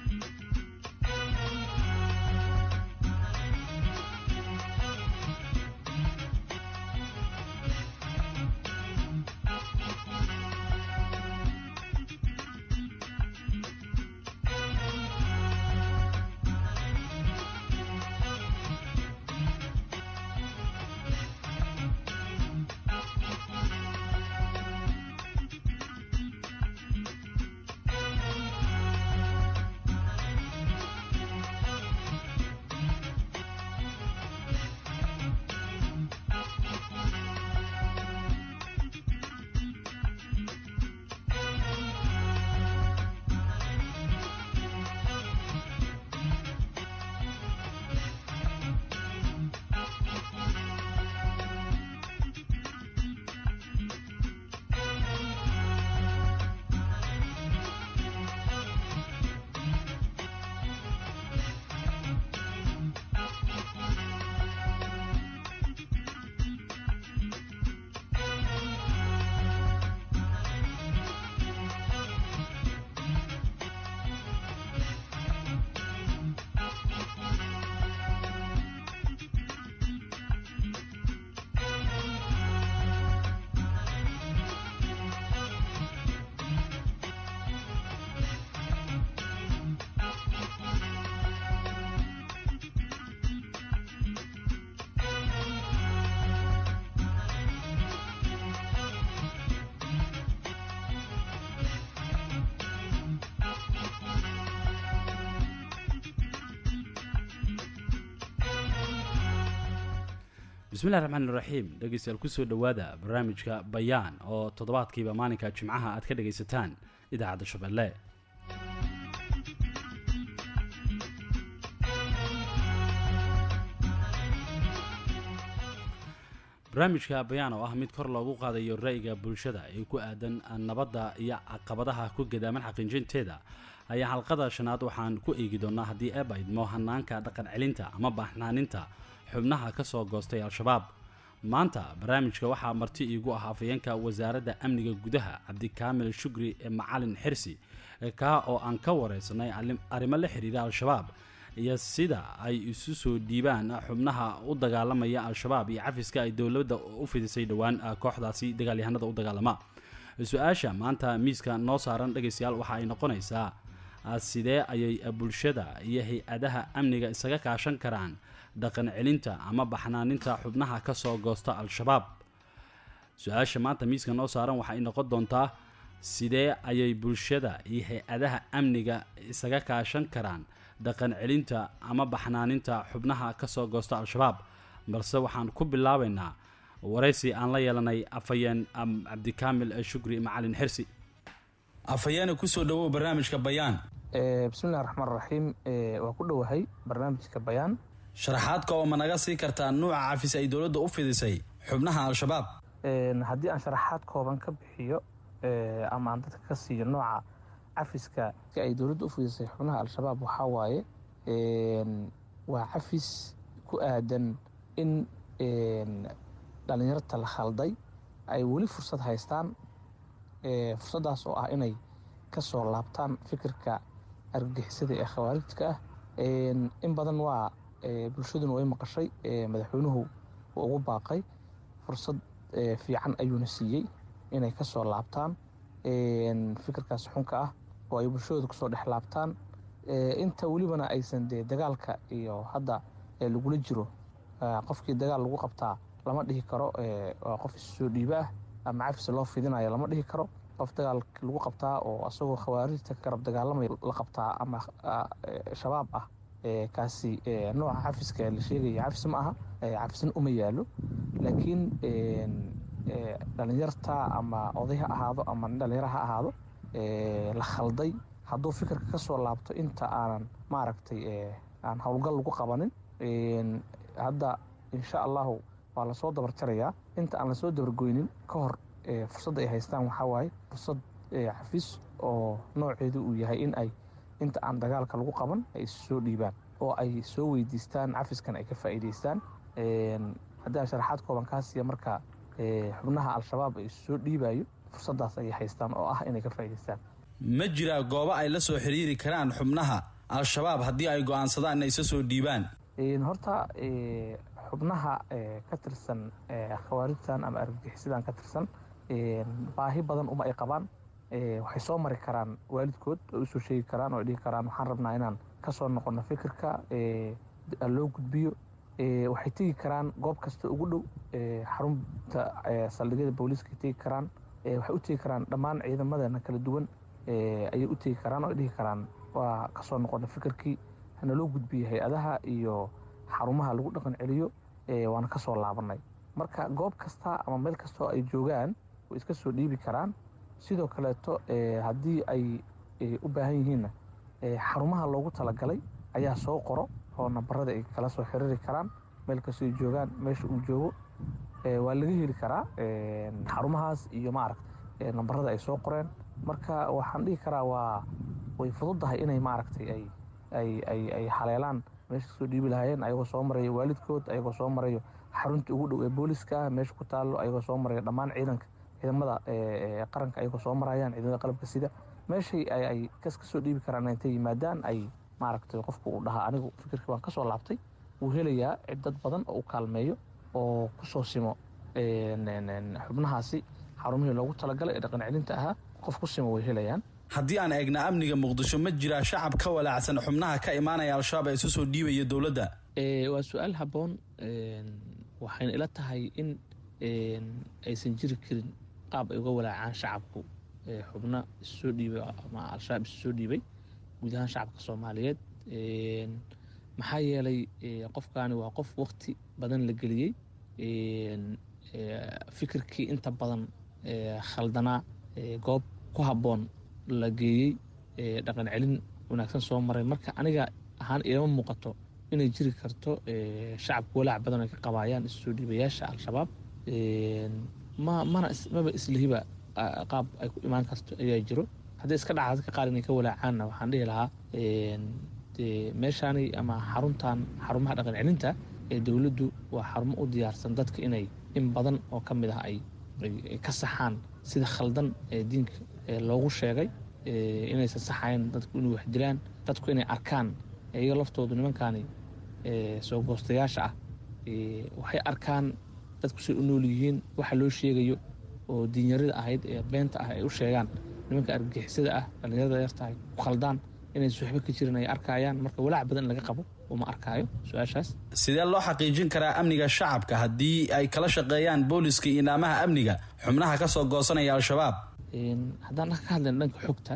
bismillahi raxmaan iraxiim dhegeystayaal kusoo dhowaada barnaamijka bayaan oo toddobaadkiiba maalinka jimcaha aad ka dhegaysataan idaacadda shabeelle barnaamijka bayaan oo ah mid kor loogu qaadayo ra'yiga bulshada ee ku aadan nabadda iyo caqabadaha ku gadaaman xaqiijinteeda ayaa xalqada shanaad waxaan ku eegi doonaa haddii eeba idmo hanaanka dhaqan celinta ama baaxnaaninta xubnaha ka soo goostay al-shabaab maanta barnaamijka waxaa marti iigu ah afayeenka wasaaradda amniga gudaha cabdikaamil shugri ee macalin xirsi kaa oo aan ka wareysanay arrimo la xiriira al-shabaab iyo sida ay isu soo dhiibaan xubnaha u dagaalamaya al-shabaab iyo cafiska ay dowladda u fidisay dhowaan kooxdaasi dagaalyahanada u dagaalama su-aasha maanta miiska noo saaran dhegaystayaal waxa ay noqonaysaa sidee ayay bulshada iyo hay-adaha amniga isaga kaashan karaan dhaqan celinta ama baxnaaninta xubnaha ka soo goosta al-shabaab su-aasha maanta miiska noo saaran waxay noqon doontaa sidee ayay bulshada iyo hay-adaha amniga isaga kaashan karaan dhaqan celinta ama baxnaaninta xubnaha ka soo goosta al-shabaab balse waxaan ku bilaabaynaa waraysi aan la yeelanay afhayeen cabdikaamil shukri macalin xirsi afhayeene kusoo dhawow barnaamijka bayaan bismillahi raxmaan raxiim waa ku dhowahay barnaamijka bayaan sharaxaadka oo ma naga sii kartaa nuuca cafis ay dowladda u fidisay xubnaha al-shabaab haddii aan sharaxaad kooban ka bixiyo ama aan dadka ka siiyo nooca cafiska si ay dowladda u fidisay xubnaha al-shabaab waxaa waaye waa cafis ku aadan in dhalinyarta la khalday ay weli fursad haystaan fursaddaas oo ah inay ka soo laabtaan fikirka argagixisada ee khawaarijka ah in badan waa bulshaduna way maqashay madaxweynuhu uu ugu baaqay fursad fiican ayuuna siiyey inay ka soo laabtaan fikirkaas xunka ah oo ay bulshadooda kusoo dhex laabtaan inta welibana aysan dee dagaalka iyo hadda lagula jiro qofkii dagaal lagu qabtaa lama dhihi karo waa qof issoo dhiiba ah ama cafis loo fidinayo lama dhihi karo qof dagaal lagu qabtaa oo asagoo khawaarijta ka garab dagaalamaya la qabtaa ama shabaab ah kaasi nooca cafiska la sheegaya cafis ma aha cafisna uma yaalo laakiin dhalinyarta ama oday ha ahaado ama nin dhalinyaro ha ahaado la khalday hadduu fikirka ka soo laabto inta aanan maaragtay aan howlgal lagu qabanin hadda insha allahu waa lasoo dabarjarayaa inta aan lasoo dabargoynin ka hor fursadda ay haystaan waxaa waaye fursad cafis oo nooceedu uu yahay in ay inta aan dagaalka lagu qaban ay isu soo dhiibaan oo ay soo weydiistaan cafiskan ay ka faa'iidaystaan haddii aan sharaxaad kooban kaa siiya marka xubnaha al-shabaab ay isu soo dhiibayo fursaddaas ayay haystaan oo ah inay ka faa'idaystaan ma jiraa goobo ay la soo xiriiri karaan xubnaha al-shabaab haddii ay go-aansadaan inay isa soo dhiibaan horta xubnaha ka tirsan khawaarijtan ama argagixisadan ka tirsan baahi badan uma ay qabaan waxay soo mari karaan waalidkood oo usoo sheegi karaan oo ay dhihi karaan waxaan rabnaa inaan kasoo noqono fikirka loo gudbiyo waxay tegi karaan goob kasta ugu dhow xarunta saldhigyada booliiska tegi karaan waxay u tegi karaan dhammaan ciidamadana kala duwan ayay u tegi karaan oo ay dhihi karaan waa kasoo noqona fikirkii hana loo gudbiyo hay-adaha iyo xarumaha lagu dhaqan celiyo waana kasoo laabanay marka goob kasta ama meel kastoo ay joogaan way iska soo dhiibi karaan sidoo kaleeto haddii ay u baahan yihiinna xarumaha loogu talagalay ayaa soo qoro oo nambarada ay kala soo xiriiri karaan meel kastoo ay joogaan meesha uu joogo waa laga heli karaa xarumahaas iyo maaragta nambarada ay soo qoreen marka waxaan dhihi karaa waa way fududdahay inay maaragtay ay ay ay ay haleelaan meesha kasoo dhiibi lahaayeen ayagoo soo marayo waalidkood ayagoo soo marayo xarunta ugu dhow ee booliska ah meesha ku taallo ayagoo soo marayo dhammaan ciidanka ciidamada qaranka ayagoo soo marayaan ciidamada qalabka sida meeshay ay kas kasoo dhiibi karaan intay yimaadaan ay maaragtay qofku uu dhahaa anigu fikirkii waan kasoo laabtay wuu helayaa cid dad badan oo u kaalmeeyo oo kusoo simo xubnahaasi xarumihii loogu talagalay ee dhaqan celinta ahaa qof ku simo way helayaan haddii aan eegna amniga muqdisho ma jiraa shacab ka walaacsan xubnaha ka imaanaya al-shabaab ee isu soo dhiibaya dowladda waa su-aal habboon waxayna ila tahay in aysan jiri karin qaab ay uga walaacaan shacabku xubno isu soo dhiibay ama al-shabaab isu soo dhiibay guud ahaan shacabka soomaaliyeed maxaa yeelay qofkaani waa qof wakti badan la geliyey fikirkii inta badan khaldanaa goob ku habboon la geeyey dhaqan celin wanaagsan soo maray marka aniga ahaan ilama muuqato inay jiri karto shacabka walaac badan ay ka qabaayaan isu soo dhiibayaasha al-shabaab ma mana maba islihiba qaab ay ku imaan karto ayaa jiro haddii iska dhaca dadka qaar inay ka walaacaanna waxaan dhihi lahaa meeshaani ama xaruntan xarumaha dhaqan celinta ee dowladdu waa xarumo u diyaarsan dadka inay in badan oo ka mid ah ay ka saxaan sida khaldan ee diinka loogu sheegay inaysan saxayn dadku inay wax dilaan dadku inay arkaan iyaga laftoodu nimankaani soo goostayaasha ah waxay arkaan dadku say u nool yihiin waxa loo sheegayo oo diinyarada ahayd ee beenta ah ay u sheegaan nimanka argagixisada ah dhallinyarada yartahay ku khaldaan inaysan waxba ka jirin ay arkayaan marka walaac badan in laga qabo uma arkaayo su-aashaas sidee loo xaqiijin karaa amniga shacabka haddii ay kala shaqeeyaan booliska iyo naamaha amniga xubnaha ka soo goosanaya al-shabaab haddaan ka hadlayna dhanka xogta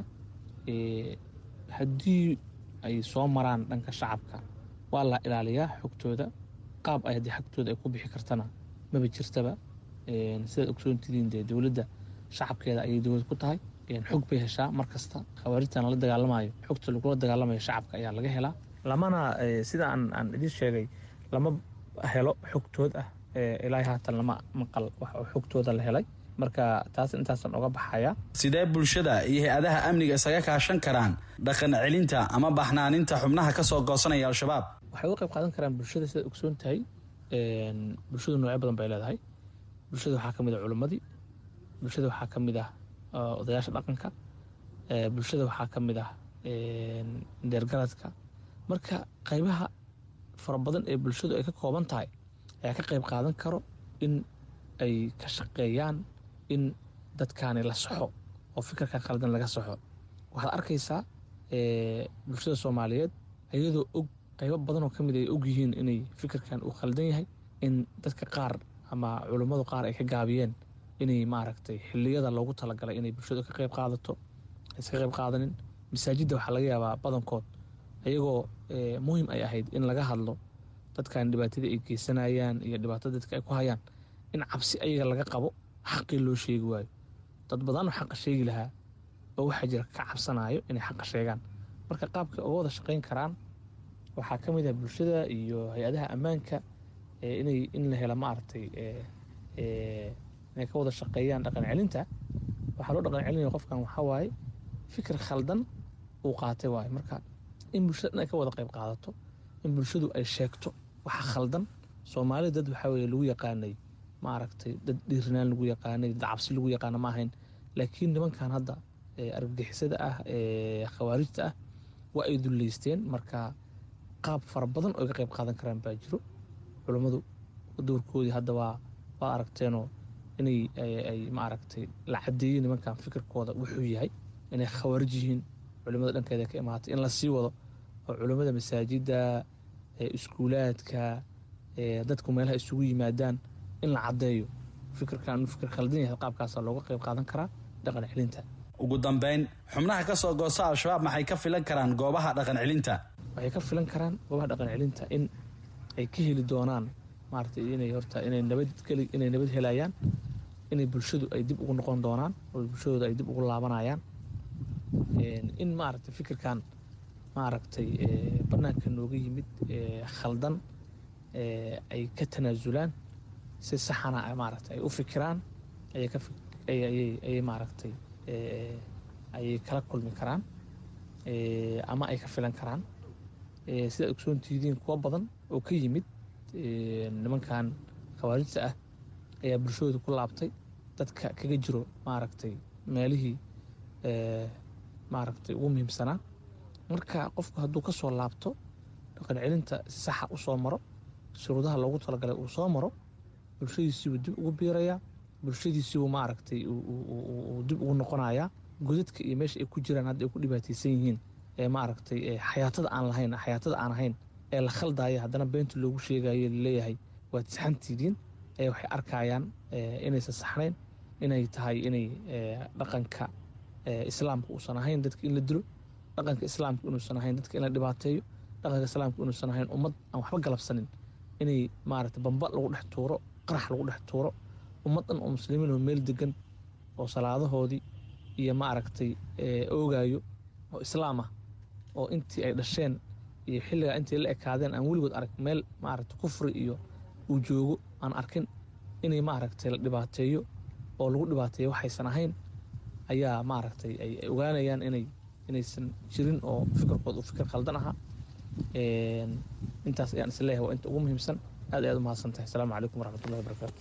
haddii ay soo maraan dhanka shacabka waa la ilaaliyaa xogtooda qaab ay haddii xogtooda ay ku bixi kartana maba jirtaba sidaad ogsoontidiin dee dowladda shacabkeeda ayay dowlad ku tahay xog bay heshaa mar kasta khawaarijtan la dagaalamayo xogta lagula dagaalamayo shacabka ayaa laga helaa lamana sida aan aan idiin sheegay lama helo xogtood ah ilaahay haatan lama maqal wax oo xogtooda la helay marka taas intaasan oga baxaya sidee bulshada iyo hay-adaha amniga isaga kaashan karaan dhaqan celinta ama baxnaaninta xubnaha ka soo goosanaya al-shabaab waxay uga qayb qaadan karaan bulshada sidaad ogsoon tahay bulshadu noocyo badan bay leedahay bulshada waxaa ka mid ah culimmadii bulshada waxaa ka mid ah odayaasha dhaqanka bulshada waxaa ka mid ah deergaradka marka qaybaha fara badan ee bulshadu ay ka kooban tahay ayaa ka qayb qaadan karo in ay ka shaqeeyaan in dadkaani la saxo oo fikirka khaldan laga saxo waxaad arkaysaa bulshada soomaaliyeed iyadoo og qaybo badan oo ka mid ay og yihiin inay fikirkan uu khaldan yahay in dadka qaar ama culummadu qaar ay ka gaabiyeen inay maaragtay xiliyada loogu talagalay inay bulshadu ka qayb qaadato ayska qayb qaadanin masaajidda waxaa laga yaabaa badankood ayagoo muhim ay ahayd in laga hadlo dadkan dhibaatada ay geysanayaan iyo dhibaatada dadka ay ku hayaan in cabsi ayaga laga qabo xaqii loo sheegi waayo dad badanoo xaqa sheegi lahaa oo waxaa jira ka cabsanayo inay xaqa sheegaan marka qaabka uga wada shaqayn karaan waxaa ka mid ah bulshada iyo hay-adaha ammaanka inay in la helo maaragtay inay ka wada shaqeeyaan dhaqan celinta waxaa loo dhaqan celinaya qofkan waxaa waaye fikir khaldan uu qaatay waayo marka in bulshada dhan ay ka wada qayb qaadato in bulshadu ay sheegto waxa khaldan soomaalida dad waxaa weye lagu yaqaanay maaragtay dad dhiirinaan lagu yaqaanay dad cabsi lagu yaqaana ma ahayn laakiin nimankan hadda argagixisada ah ee khawaarijta ah waa ay duleysteen marka qaab fara badan oo ay ka qayb qaadan karaan baa jiro culummadu doorkoodii hadda waa waa aragteenoo inay ay maaragtay la cadeeyey nimankan fikirkooda wuxuu yahay inay khawaarij yihiin culimmada dhankeeda ka imaatay in la sii wado oo culimmada masaajidda iskuulaadka dadku meelaha isugu yimaadaan in la caddeeyo fikirkan fikir khaldan yahay qaabkaasaa looga qayb qaadan karaa dhaqan celinta ugu dambeyn xubnaha ka soo goosta al-shabaab maxay ka filan karaan goobaha dhaqan celinta waxay ka filan karaan goobaha dhaqan celinta in ay ka heli doonaan maaragtay inay horta inay nabad keli inay nabad helayaan inay bulshadu ay dib ugu noqon doonaan oo bulshadooda ay dib ugu laabanayaan in maaragtay fikirkan maaragtay bannaanka nooga yimid khaldan ay ka tanaasulaan si saxana maaragtay ay u fikiraan ayay ka ayay maaragtay ayay kala kulmi karaan ama ay ka filan karaan sidaad ogsoontihidiin kuwa badan oo ka yimid nimankan khawaarijta ah ayaa bulshadooda ku laabtay dadka kaga jiro maaragtay meelihii maaragtay ugu muhiimsanaa marka qofku hadduu ka soo laabto dhaqan celinta si saxa u soo maro shuruudaha loogu talagalay uu soo maro bulshadiisiibuu dib ugu biirayaa bulshadiisiibuu maaragtay uu dib ugu noqonayaa godadka iyo meesha ay ku jiraan hadda ay ku dhibaataysan yihiin ee maaragtay xayaatada aan lahayn xayaatada aan ahayn ee la khaldaya haddana beenta loogu sheegayo laleeyahay waad saxantiidiin ee waxay arkayaan inaysan saxnayn inay tahay inay dhaqanka islaamka uusan ahayn dadka in la dilo dhaqanka islaamka inuusan ahayn dadka in la dhibaateeyo dhaqanka islaamka inuusan ahayn ummad aan waxba galabsanin inay maaragtay bamba lagu dhex tuuro qarax lagu dhex tuuro ummad dhan oo muslimiin oo meel degan oo salaadahoodii iyo maaragtay oogayo oo islaam ah oo intii ay dhasheen iyo xilligaa intay la ekaadeen aan weligood arag meel maaragtay kufri iyo uu joogo aan arkin inay maaragtay la dhibaateeyo oo lagu dhibaateeyo waxaysan ahayn ayaa maaragtay ay ogaanayaan inay inaysan jirin oo fikirkood uu fikir khaldan ahaa intaas ayaan isleeyahay waa inta ugu muhiimsan aad ayaad u mahadsan tahay asalaamu calaykum waraxmatullahi wabarakaatu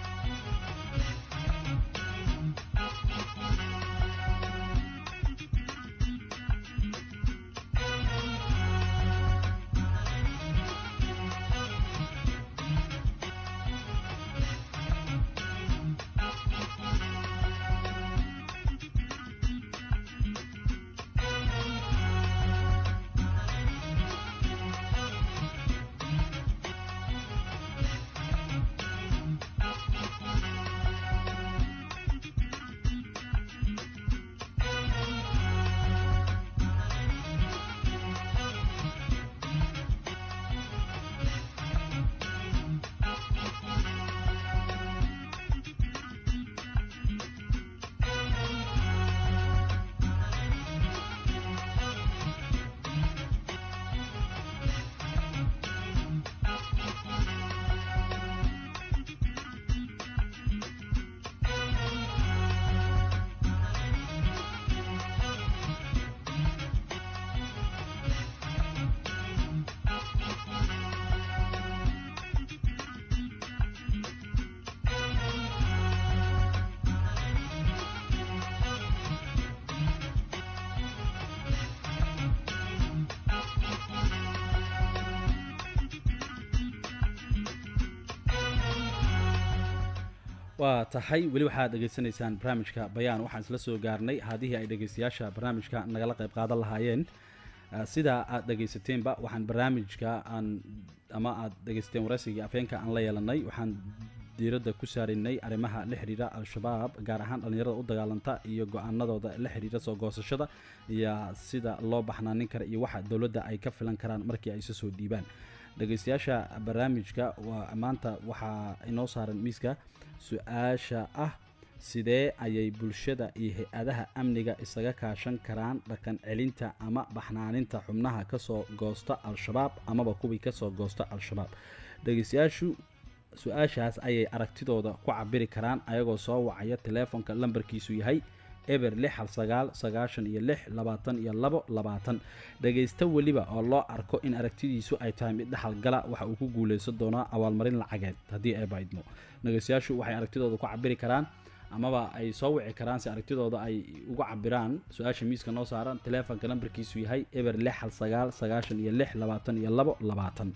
waa tahay weli waxaad dhegaysanaysaan barnaamijka bayaan waxaan isla soo gaarnay haadihii ay dhegaystayaasha barnaamijka nagala qayb qaadan lahaayeen sidaa aad dhegaysateenba waxaan barnaamijka aan ama aad dhegaysateen waraysigii afeenka aan la yeelanay waxaan diiradda ku saaraynay arrimaha la xidhiira al-shabaab gaar ahaan dhallinyarada u dagaalanta iyo go-aanadooda la xidhiira soo goosashada iyo sida loo baxnaanin kara iyo waxa dowladda ay ka filan karaan markii ay isa soo dhiibaan dhegaystayaasha barnaamijka waa maanta waxaa inoo saaran miiska su-aasha ah sidee ayay bulshada iyo hay-adaha amniga isaga kaashan karaan dhaqan celinta ama baxnaaninta xubnaha kasoo goosta al-shabaab amaba kuwii kasoo goosta al-shabaab dhegaystayaashu su-aashaas ayay aragtidooda ku cabiri karaan ayagoo soo wacaya teleefonka lambarkiisu yahay eber lix hal sagaal sagaashan iyo lix labaatan iyo labo labaatan dhagaysta weliba oo loo arko in aragtidiisu ay tahay mid dhaxalgala waxa uu ku guuleysan doonaa abaalmarin lacageed haddii ay baydmo dhagaystayaashu waxay aragtidooda ku cabiri karaan amaba ay soo wici karaan si aragtidooda ay uga cabiraan su-aasha miiska noo saaran teleefonka lambarkiisu yahay eber lix hal sagaal sagaashan iyo lix labaatan iyo labo labaatan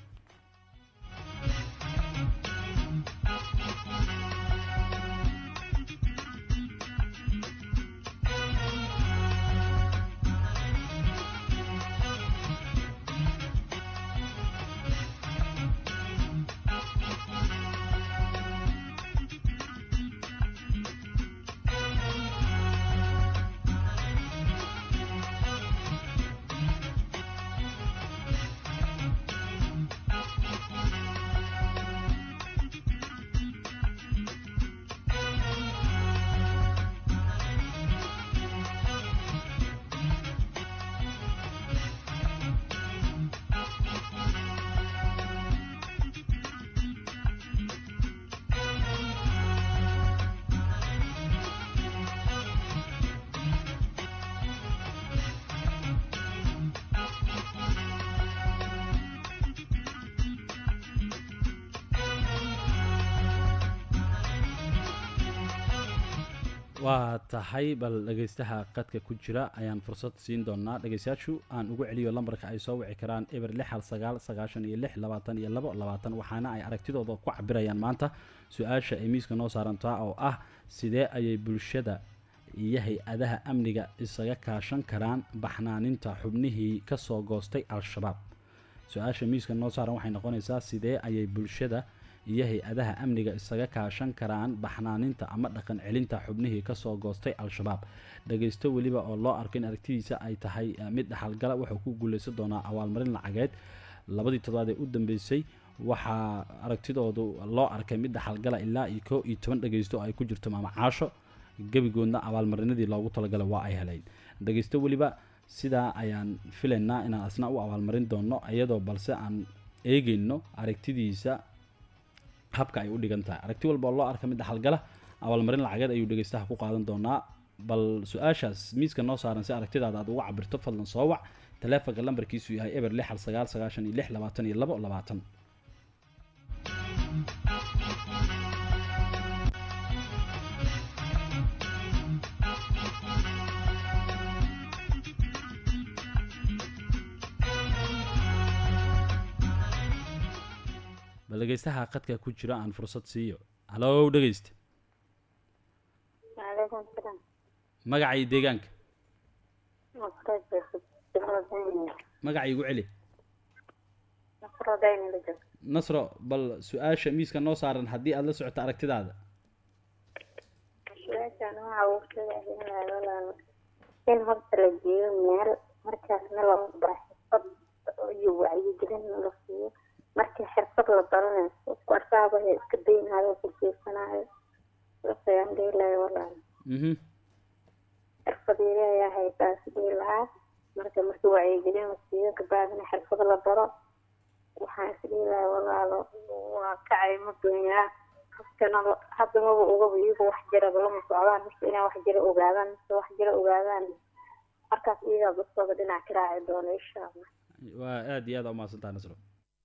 waa tahay bal dhegeystaha qadka ku jira ayaan fursad siin doonaa dhegeystayaashu aan ugu celiyo lambarka ay soo wici karaan eber lix hal sagaal sagaashan iyo lix labaatan iyo labo labaatan waxaana ay aragtidooda ku cabirayaan maanta su-aasha ay miiska noo saarantaa oo ah sidee ayay bulshada iyo hay-adaha amniga isaga kaashan karaan baxnaaninta xubnihii kasoo goostay al-shabaab su-aasha miiska noo saaran waxay noqonaysaa sidee ayay bulshada iyo hay-adaha amniga isaga kaashan karaan baxnaaninta ama dhaqan celinta xubnihii kasoo goostay al-shabaab dhageysto weliba oo loo arko in aragtidiisa ay tahay mid dhaxalgala wuxuu ku guuleysan doonaa abaalmarin lacageed labadii toddobaad ee u dambeysay waxaa aragtidoodu loo arkay mid dhaxalgala ilaa iyo koo iyo toban dhageysto oo ay ku jirto maama caasho gebigoodna abaalmarinadii loogu talagalay waa ay helayn dhageysto weliba sidaa ayaan filaynaa inaan asna u abaalmarin doono iyadoo balse aan eegeyno aragtidiisa habka ay u dhigan tahay aragti walba oo loo arka mid dhaxalgala abaalmarin lacageed ayuu dhegeystaha ku qaadan doonaa bal su-aashaas miiska noo saaran si aragtidaada aad uga cabirto fadlan soo wac taleefonka lambarkiisu yahay eber lix hal sagaal sagaashan iyo lix labaatan iyo labo labaatan bal dhegeystaha qadka ku jira aan fursad siiyo halow dhegeyste waalaikum salaam magaca iyo deegaanka nasro magaca igu celi dayni la joog nasro bal su-aasha miiska noo saaran haddii aada la socoto aragtidaada su-aashaan waxa uu sheegay walaalo in horta la geeyo meel markaasna lagu bara xirfad iyo wacyigelin la siiyo markii xirfad la baranayo qofku arkaaba iska daynayo ku jeesanayo sayaan dhihi lahay walaalo mhm xirfadiile ayaa haysaa sidii lahaa marka markii wacyigelin la siiyo kabaadina xirfad la baro waxaan isdhihi lahay walaalo waa kacay ma doonyaa qofkana hadda maba ogaba iyagu wax jiraba lama socdaan mise inay wax jira ogaadaan mise wax jira ogaadaan markaas iyagaa baskooda dhinac ka raaci doona insha allah waa aada iyo aada umahadsantaha nasro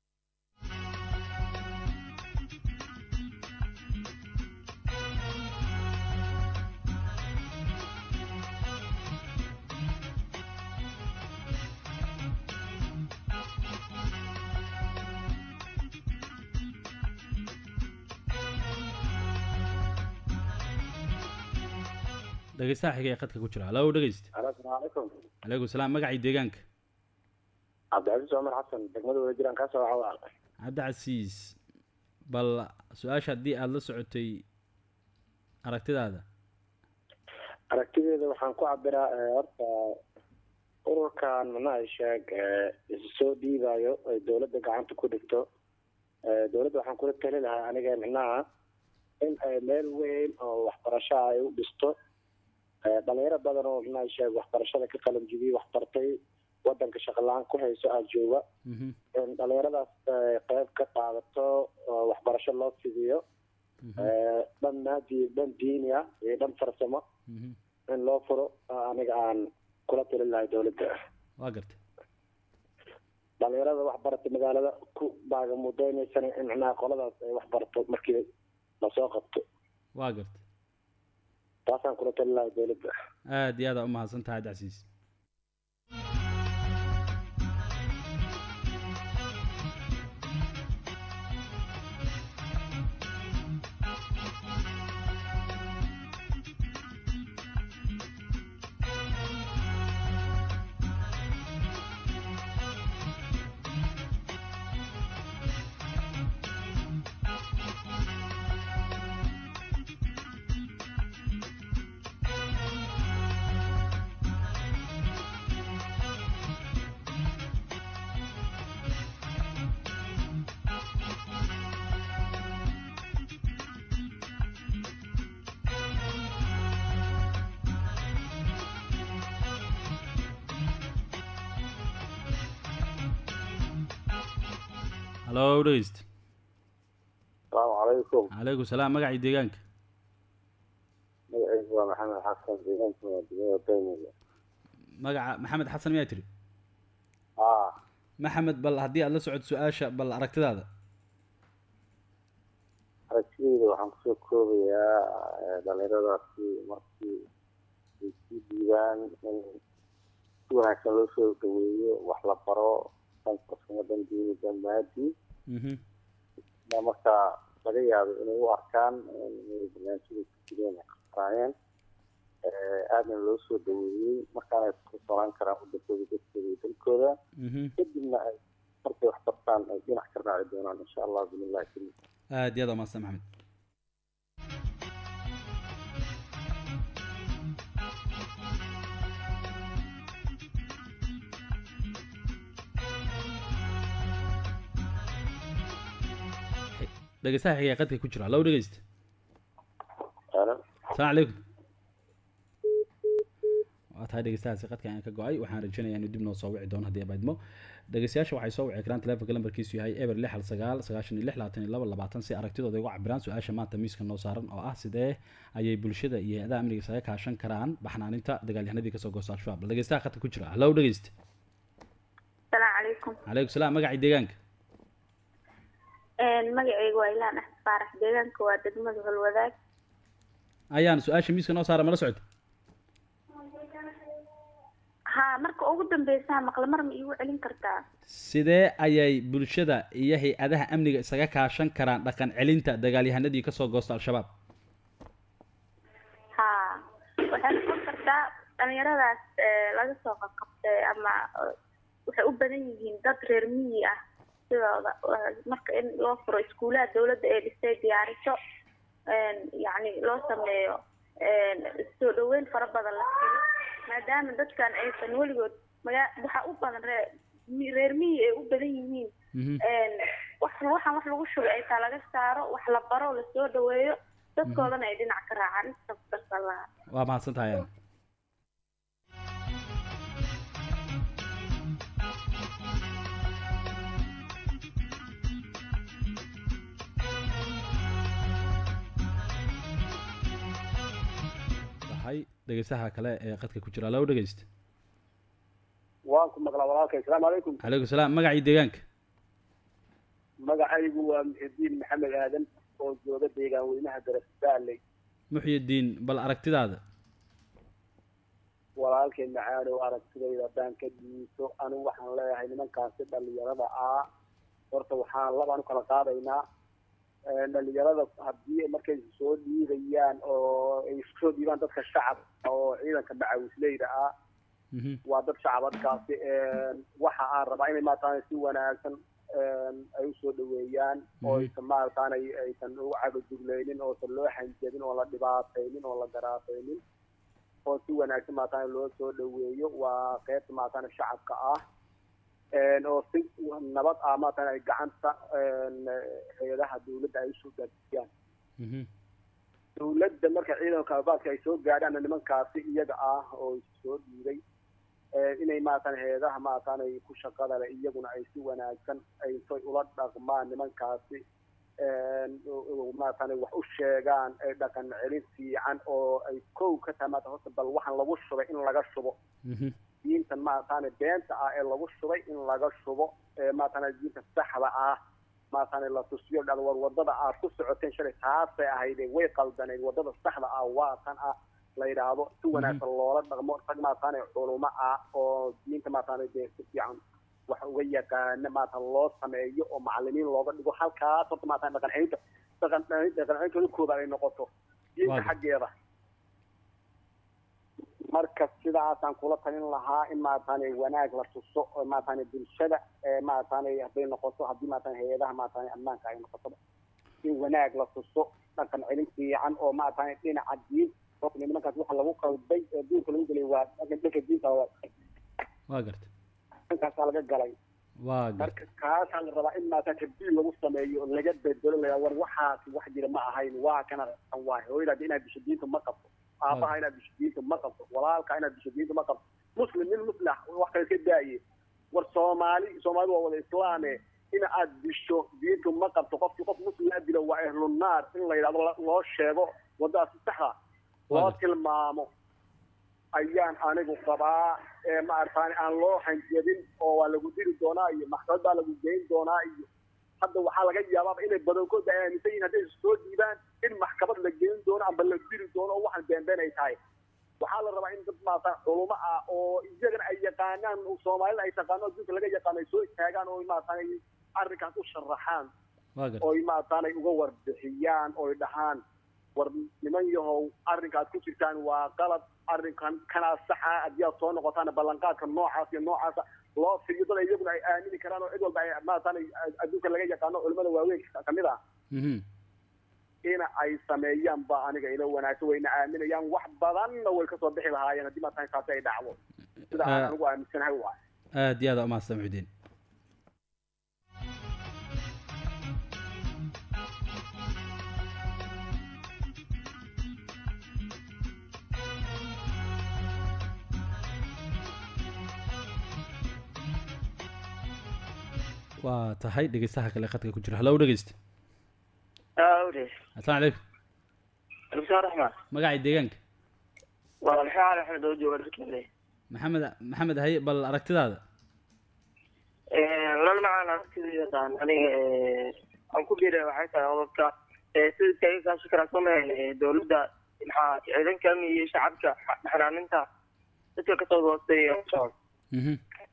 dhegeystaha xiga ee qadka ku jira halow dhegeyste asalaamu calaykum calaykum salaam magacii deegaanka cabdicasiis cumar xasan degmada wada jiraan kaasoo waxa waa cabdicasiis bal su-aasha haddii aada la socotay aragtidaada aragtideeda waxaan ku cabiraa eh, horta ururkan macnaha sheeg eh, isu soo dhiibayo ay dowladda gacanta ku dhigto Eh, dowladda waxaan kula tali lahaa aniga macnaha in ay meel weyn oo waxbarasho ah ay u dhisto Eh, dhalinyaro badan oo macnaha sheeg waxbarashada ka qalin jibiyey waxbartay wadanka shaqo la-aan ku hayso aa jooga mhm in dhalinyaradaas ay qayb ka qaadato oo waxbarasho loo fidiyo mhm Eh, dhan maadi dhan diini ah iyo dhan farsamo mhm in loo furo oo aniga aan kula tali lahay dowladda waa gartay dhalinyarada waxbarata magaalada ku baagamudeynaysan in macnaha qoladaas ay waxbarato markii lasoo qabto waa gartay taasaan kula tali lahay dowladda aada iyo aada u mahadsan tahay cabdicasiis hallo dhegeyst asalaamu calaykum calaykum salaam magacii deegaanka magacaygu waa maxamed xasan deegaanka waa degmada dayniga magaca maxamed xasan miyaa tiri haa maxamed bal haddii aad la socod su-aasha bal aragtidaada aragtidayda waxaan kusoo koobayaa dhalinyaradaasi markii ay sii dhiibaan in si wanaagsan loo soo dhaweeyo wax la baro dankarsamadan diinida maadi mhm ma markaa laga yaabo inay u arkaan inay barnaamijyada ku jireen ay qabsanaayeen aadna loo soo dhaweeyey markaana ay ku kalsoonaan karaan wadankooda dadkooda iyo dalkooda mhm kadibna ay markay wax bartaan ay dhinac ka raaci doonaan insha allah binillahi karim aada iyo aada u mahadsan maxamed dhegeystaha xiga ee qadka ku jira hallo dhegeysta Aalan. asalaamu calaykum waa tahay dhegeystahaasi qadka aan ka go-ay waxaan rajeynayaa inuu dib noo soo wici doono haddii abaydmo dhegeystayaasha waxay soo wici karaan telefonka lambarkiisu yahay eber lix hal sagaal sagaashan iyo lix labaatan iyo laba labaatan si aragtidooda uga cabiraan su-aasha maanta miiska noo saaran oo ah sidee ayay bulshada iyo hay-adaha amniga isaga kaashan karaan baxnaaninta dagaalyahanadii kasoo goosta al-shabaab bal dhegeystaha qadka ku jira hallo dhegeysta asalaamu calaykum calaykum salaam magacii deegaanka magacaygu waa ilaan axmed faarax deegaanka waa degmada holwadaag ayaan su-aasha miiska noo saara mala socota haa marka ugu dambeysaa maqle mar ma iigu celin kartaa sidee ayay bulshada iyo hay-adaha amniga isaga kaashan karaan dhaqan celinta dagaalyahanadii kasoo goosta al-shabaab haa waxay noqon kartaa dhalinyaradaas ee, laga soo qabqabtay ama eh, waxay u badan yihiin dad reer miyi ah sidooda eh, marka in loo furo iskuulaha dawladda ee dhistay diyaariso een, yacni loo sameeyo een, soo dhaweyn fara badan la siiyo maadaama dadkan aysan weligood magaa waxaa u badan ree mi- reer miyi ay u badan yihiin Mhm. een, wax waxaan wax lagu shubay ay taa laga saaro wax la baro lasoo dhaweeyo dadkoodana ay dhinac ka raacaan intaas darsan lahaa waa mahadsan tahay ayaan tahay dhegeystaha kale ee qadka ku jira hallo dhegeysta waan ku maqlaa walaalkay asalaamu calaykum calaykum salaam magacii deegaanka magacaygu waa muxidiin maxamed aadan oo jooga deegaan weynaha darasbaaley muxyidiin bal aragtidaada walaalkay macaanow aragtidayda haddaan ka dhiiso anigu waxaan leeyahay nimankaasi dhalinyarada ah horta waxaan labaan u kala qaadaynaa Ee, dhalinyarada haddii markay soo dhiibayaan oo ay isku soo dhiibaan dadka shacabka oo ciidanka macawisleyda ah Mhm. waa dad shacabadkaasi waxa aan rabaa inay maarataane si wanaagsan een, ay usoo dhaweeyaan oo Mhm. aysan maarataane aysan u cagaduglaynin oosan loo xanjabin oo la dhibaataynin oo la garaataynin oo si wanaagsan maarataane loo soo dhaweeyo waa qeybta maarataane shacabka ah een, oo si nabad ah maarataane ay gacanta een, hay-adaha dawladda ay usoo gaadsiiyaan Mhm. dawladda marka ciidanka abaadka ay soo gaadhaan nimankaasi iyaga ah oo soo dhiibay ee, inay maaratan heedaha maaratan ay ku shaqada leh iyaguna ay si wanaagsan ay say ula dhaqmaan nimankaasi een, oo- oo maaratan wax u sheegaan ay dhaqan celin fiican oo ay kow ka tahay maarata horta bal waxaan lagu shubay in laga shubo Mhm. diintan maarataane beenta ah ee lagu shubay in laga shubo ee maarataane diinta saxda ah maarataane la tusiyo dhada war wadada aad ku socoteen shalay taasay ahayd way qaldaneyd wadada saxda ah waa tan ah la yidhaahdo si wanaagsan loola dhaqmo rag maataane culumo ah oo diinta maataane dee si fiican wax uga yaqaana maata loo sameeyo oo macalimiin looga dhigo halkaas horta maata dhaqan celinta dhaqan dhaqan celintooda koobaad ay noqoto diinta Waaga. xaggeeda marka sidaasaan kula talin lahaa in maarataane wanaag la tuso oo maarataane bulshada ee maarataane hadday noqoto haddii maarataane hay-adaha maarataane ammaanka ay noqoto in wanaag la tuso dhaqan celin fiican oo maarataane dhinaca diin horta nimankaas waxa lagu qalbay ee diinka lagu gelay waa dhaqan dhanka diinta waa waa gartay dhankaasaa laga galay waa gartay marka kaasaa la rabaa in maarata tabdiil lagu sameeyo oo laga bedelo la war waxaasi wax jira ma ahayn waa kana waa hooyadaada inaad disho diinta ma qabto aabaha inaad disho diinta ma qabto walaalka inaad disho diinta ma qabto muslim nin muslim ah wax kale iska daaye war soomaali soomaalidu waa wada islaame in aad disho diintu ma qabto qofkii qof muslim laa dilo waa ehlunaar in la yidhahdo la- loo sheego wadadaas si saxa loo Waaga. tilmaamo ayaan anigu qabaa ee maarataani aan loo hanjabin oo waa lagu diri doonaa iyo maxkamad baa lagu geyn doonaa iyo hadda waxaa laga yaabaaba inay badankooda ay aaminsan yihin hadday soo dhiibaan in maxkamad la geyn doono amba la diri doono oo waxaan beenbeen ay tahay waxaa la rabaa in dad maarata culumo ah oo iyagana ay yaqaanaan soomaalida ay taqaano adduunka laga yaqaano ay soo istaagaan oo maarataani arrinkaas u sharaxaan waa gartay oy maarataanay uga warbixiyaan oy dhahaan war niman yahow arrinkaad ku jirtaan waa qalad arrinkan kanaa saxa haddii aad soo noqotaan ballanqaadka noocaas iyo noocaasa loo fiiyo dad iyaguna ay aamini karaan oo cid walba ay maarataanay adduunka laga yaqaano culimada waaweyn kamid ah mhm ina ay sameeyaan ba aniga ila wanaagsan wayna aaminayaan wax badanna way kasoo bixi lahaayeen haddii maarataanay taasi ay dhacdo sida aan Ah. anigu aaminsanahay waay aad iyo aad aa umahadsan muxudiin waa tahay dhegeystaha kale khadka ku jira hallow dhegeysta awre assalaamu calaykum albisaa raxmaan magacii deegaanka waa maxaa cali axmed oo jooga dharkeeda maxamed maxamed haye bal aragtidaada lal macaan aragtidayda taan aniga aan ku biiray waxay tahay qodobka sida iskaga kaashi karaa somahan dowladda maxaa ciidanka amni iyo shacabka xanaaninta dadka kasoo hooseeya socod mhm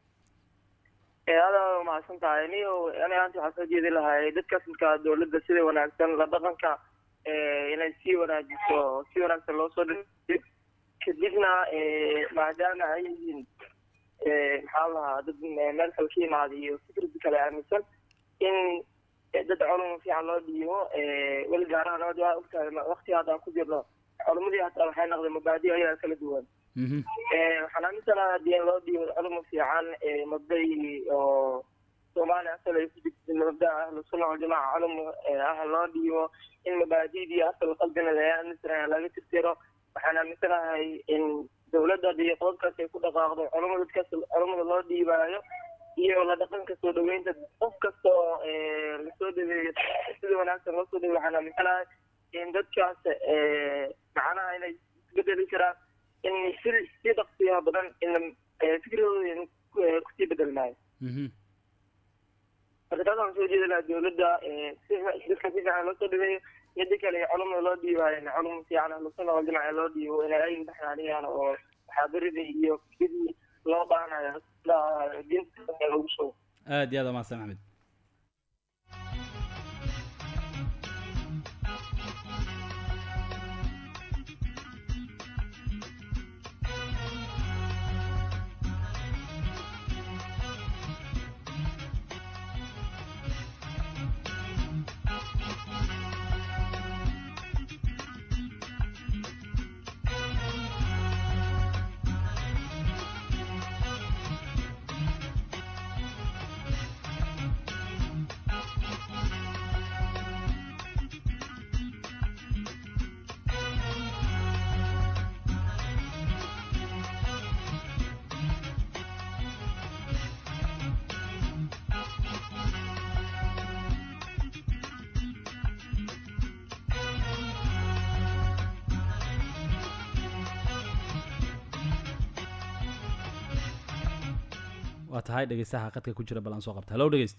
aada umahadsan tahay niyo aniga aanta waxaa soo jeedi lahay dadkaas markaa dowladda sida wanaagsan la dhaqanka inay sii wanaajiso si wanaagsan loo soo dhiyo kadibna maadaama ay yihiin maxaa lahaa dad meel kale ka yimaada iyo fikrad kale aaminsan in dad culum fiican loo dhiibo weli gaaraha nabad waa ogtahay waqti hadda aan ku jirno culumadii hataa waxay noqdeen mabaadi ayaa kala duwan mhm waxaan aaminsanaha haddii in loo dhiibo culum fiican mabday oo soomaaliya asal ay ku jirta mabda ahlusunna waljamaaca culum ah loo dhiibo in mabaadidii asal qalbina laga aaminsanahay laga tirtiro waxaan aaminsanahay in dowladda haddii qodobkaas ay ku dhaqaaqdo culumada dadkaas culumada loo dhiibaayo iyo la dhaqanka soo dhaweynta qof kasta oo lasoo dhaweeyo sida wanaagsan loo soo dhaweeyo waxaan aaminsanahay in dadkaas macnaha inay isbedeli karaan in si si dhaqsiyaha badan in fikradooda kusii bedelmaayo mhm marka taas waxaan soo jeedi lahaa dowladda si dadka si fiican loo soo dhaweeyo yadda kale culumada loo dhiibaayo in culum fiican ahlusuna waljamaca loo dhiibo inay ay baxnaaniyaan oo muxaadaradii iyo sidii loo baahanayo diinta lagu shubo aad iyo aad aa umahadsan maxamed waa tahay dhegeystaha khadka ku jira bal aan soo qabta hallow dhegeysta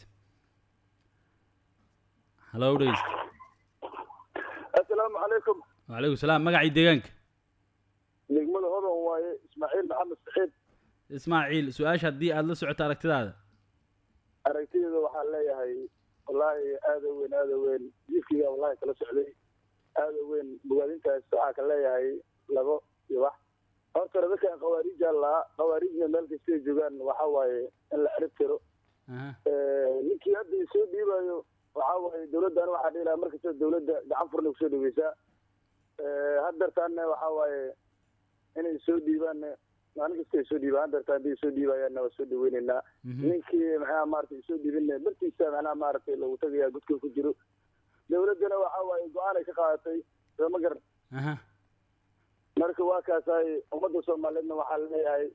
hallow dhegeysta assalaamu calaykum wacalaykum salaam magacii deegaanka degmada hodan waaye ismaaciil maxamed saxiid ismaaciil su-aasha haddii aada la socoto aragtidaada aragtideeda waxaan leeyahay wallaahi aada u weyn aada u weyn jiifkiga wallahi kala socday aada u weyn bogaadintaas waxaa ka leeyahay labo iyo wax horta dadkan khawaariija lahaa khawaarijna meel kastay joogaan waxa waaye in la cirib tiro aha ninkii hadda soo dhiibayo waxa waaye dowladdan waxaa dhihi lahaa markasta dowladda gacan furna kusoo dhaweysaa haddeertaanna waxa waaye inay soo dhiibaanna maalin kasta ay soo dhiibaan haddeertaan hadday soo dhiibayaanna waa soo dhaweyneynaa mhm ninkii maxaa maaragtay soo dhiibinna bartiisa macnaha maaragtay lagu tagayaa godka ku jiro dowladdana waxa waaye go-aan ay ka qaadatay soo ma garan aha marka waa kaasahay ummadda soomaaliyeedna waxaa leeyahay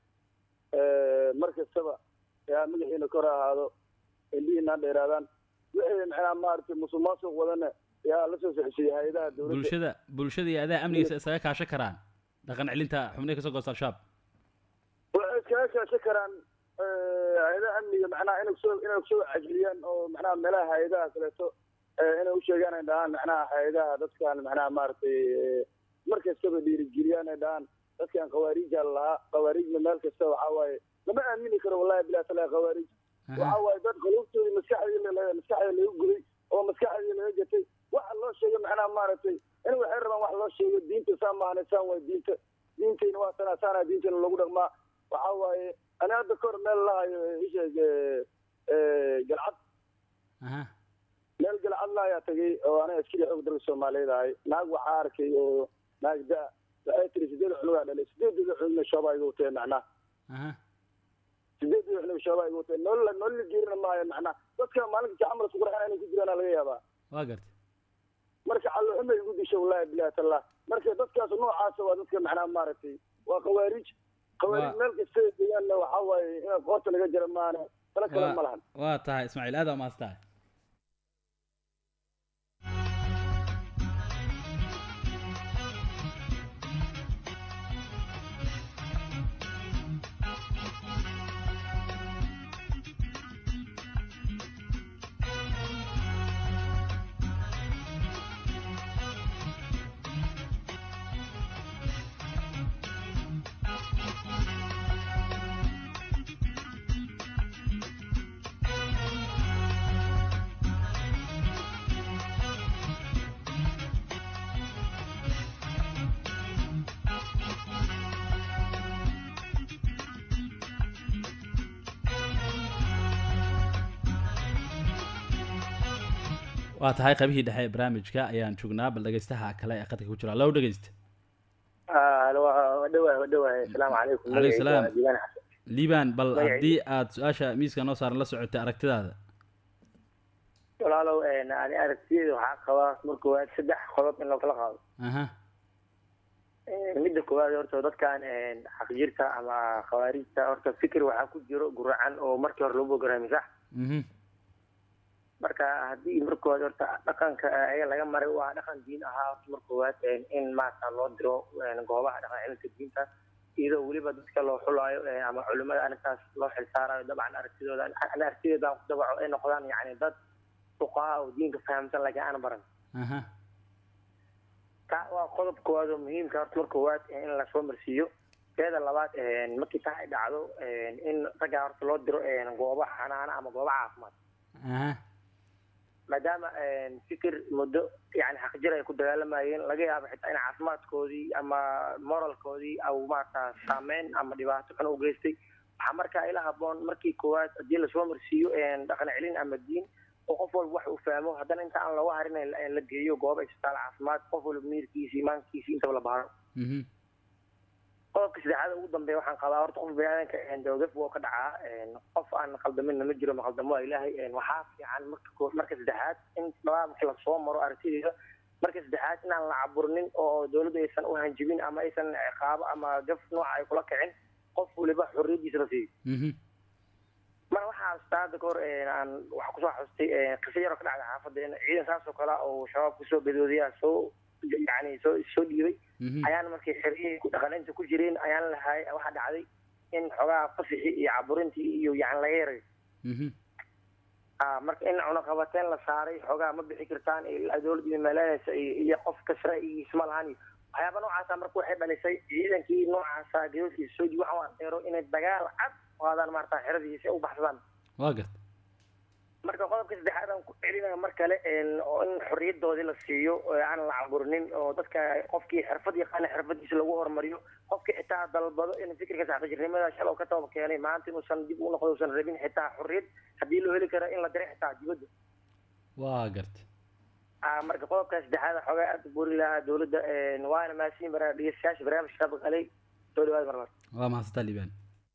mar kastaba yaa magaxiina kor ha ahaado indhihiina ha dheeraadaan wixii macnaha maaragtay musuq maasuq wadana yaa la soo socodsiiyey hay-adaha dowladda bulshada bulshada iyo adaa amnigiisa isaga kaashan karaan dhaqan celinta xubnihi kasoo goosta al-shabaab waxay iskaga kaashan karaan hay-adaha amniga macnaha inay kusoo inay kusoo cajiliyaan oo macnaha meelaha hay-adaha kaleeto inay u sheegaan ay dhahaan macnaha hay-adaha dadkan macnaha maaragtay mar kastaba dhiirigeliyaan ay dhahaan dadkan khawaariija lahaa khawaariijna meel kasta waxa waaye lama aamini karo wallahi bilaa tala khawaariij waxa waaye dad qulubtoodii maskaxdii la- maskaxda laga guday oo maskaxdii laga gatay waxa loo sheegay macnaha maaragtay in waxay rabaan wax loo sheego diinta saan maahane saan waay diinta diintayna waa sanaa saanaa diintayna lagu dhaqmaa waxa waaye ani hadda kahor meel lahayo isheeg galcad aha meel galcad lahayaa tagay oo aniga askari xoog dalka soomaaliyeed ahay naag waxaa arkay oo naag da waxay tiri sideed cunugaa dhalay sideedooda cunugna shooba iga watee macnaha aha sideedooda cunug shooba iga watee nolol nolol la geerina maayo macnaha dadka maalin kasta camal isku qurxan inay ku jiraan laga yaabaa waa gartay marka calloxuma igu disha wallahi bilahi tallah marka dadkaas noocaasa waa dadka macnaha maaragtay waa khawaarij khawaarij Waa- meel kasta ay deegaanna waxaa waaye inaad qoorta laga jara maana tala kale ma lahan waa tahay ismaaciil aada umaastahay waa tahay qaybihii dhexe ee barnaamijka ayaan joognaa bal dhegeystaha kale ee qadka ku jira low dhegeysta wadhawahay wadhawahay asalaamu calaykum Calaykum salaam. Magacayga waa Diiwaan Xasan. liibaan bal Magacayga- haddii aad su-aasha miiska noo saaran la socotay aragtidaada walaalow een, ani aragtiyeeda waxaa qabaa marka koowaad saddex qodob in loo kala qaado aha Een, midda koowaad horta dadkan een, xaqjirka ama khawaarijta horta fikir waxaa ku jiro guracan oo markii hore loo bogaraami sax mhm marka haddii marka koowaad horta dhaqanka ayaga laga maray waa dhaqan diin ahaa horta marka koowaad een, in maarata loo diro een, goobaha dhaqan celinta diinta iyadoo weliba dadka loo xulaayo een, ama culimada arrintaas loo xilsaarayo dabcan aragtidooda ani aragtideeda aan ku dabaco ay noqdaan yacni dad fuqaha oo diinka fahamsan laakiin aan baran aha ta waa qodob koowaad oo muhiimka horta marka koowaad in lasoo marsiiyo teeda labaad een, markii taa ay dhacdo een, in raggaa horta loo diro een, goobo xanaana ama goobo caafimaad aha maadaama een, fikir muddo yani xaqjir ay ku dagaalamayeen laga yaabo xitaa in caafimaadkoodii ama moralkoodii au maarata saameyn ama dhibaato xun u geystay waxaa markaa ila haboon markii koowaad haddii lasoo marsiiyo een, dhaqan celin ama diin oo qof walba wax uu fahmo haddana inta aan looga harin in la geeyo gooba isbitaal caafimaad qof walba miirkiisa imaankiisa intaba la baaro mhm qodobka saddexaad ugu dambeeya waxaan qabaa horta qof biniaadanka dawgaf woo ka dhacaa een, qof aan qaldaminna ma jiro maqaldamo waa ilaahay een, waxaa fiican marka koo- marka saddexaad in labada marka lasoo maro aragtideeda marka saddexaad inaan la caburnin oo dowladdu aysan u hanjibin ama aysan ciqaabo ama gaf nooca ay kula kicin qof waliba xorriyadiisa la siiyo mhm mar waxaa xasuustaa hadda kahor een, aan waxaa kusoo xasuustay een, qiso yaroo ka dhacda xaafadda in ciidan saas oo kale ah oo shabaab kusoo gadoodiyaa soo yani soo soo dhiibay mhm ayaan markay xeriyihii ku dhaqaninta ku jireen ayaan lahay waxaa dhacday in xogaa fasixii iyo caburintii iyo yani laga yaray mhm Ah, marka in cunaqabateen la saaray xogaa ma bixi kartaan ilaa dowladda meeleynaysa iyo iyo qof kasra iyo isma lahan iyo waxyaaba noocaasa marka waxay dhalisay ciidankii noocaasa gadoodkiisa soo jibi waxaan adeero inay dagaal cad qaadaan maarata xeradiisa si ay u baxsadaan waa garta marka qodobka saddexaad aan ku celinaya mar kale oo in xorriyadoodii la siiyo oo aan la caburinin oo dadka qofkii xirfad yaqaana xirfadiisa lagu horumariyo qofkii xitaa dalbado in fikirka saxbajirnimada shal oo ka toba keenay maanta inuusan dib u noqdo usan rabin xitaa xorriyad haddii loo heli karo in la diray xitaa dibadda waa garta Ah, marka qodobka saddexaad xoogaa aad u buri lahaa dowladda waana mahadsiin bara dhegeystayaasha barnaamijka qalay soo dhawaad marmar waa mahadsantaa liibaan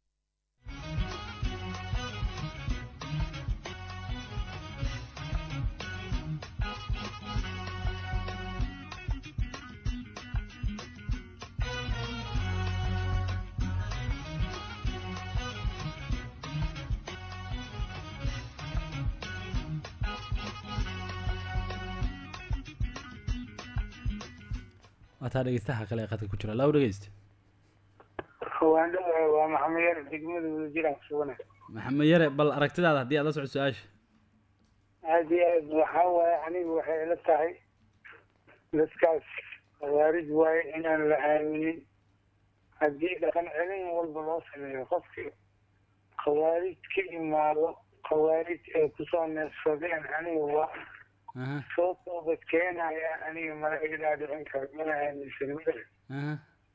waataa dhegeystaha kale ee qadka ku jira laaw dhegeysta waan dhawahay waa maxamed yar degmada wadajiraan kusugana maxamed yare bal aragtidaada haddii aad la socod su-aasha aad iyo aad waxaa waaye anigu waxay ila tahay dadkaas khawaarij waaye inaan la aaminin haddii dhaqan celin walba loo sameeyo qofkii khawaarij ka imaado khawaarij ay kusoo neefsadeen aniga waa aha soo toobad keenaya aniga mala iga dhicin karo mana aaminsan madax aha